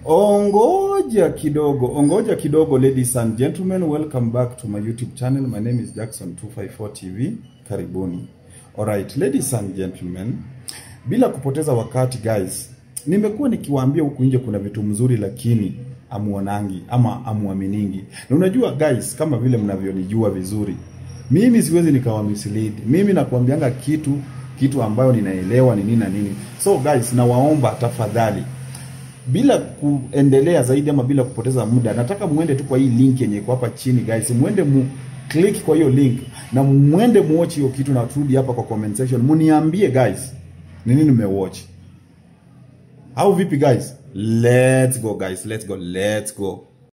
Ongoja kidogo, ongoja kidogo ladies and gentlemen, welcome back to my YouTube channel. My name is Jackson 254 TV. Karibuni. Alright, ladies and gentlemen, bila kupoteza wakati guys, nimekuwa nikiwaambia huku nje kuna vitu mzuri lakini amuonangi ama amuaminingi. Na unajua guys, kama vile mnavyonijua vizuri, mimi siwezi nikawa mislead. Mimi nakuambianga kitu kitu ambayo ninaelewa ni nini na nini. So guys, nawaomba tafadhali bila kuendelea zaidi ama bila kupoteza muda, nataka muende tu kwa hii link yenye iko hapa chini guys, muende mu click kwa hiyo link na muende muwatch hiyo kitu, na turudi hapa kwa comment section muniambie guys ni nini mmewatch au vipi guys? Let's go guys, let's go, let's go.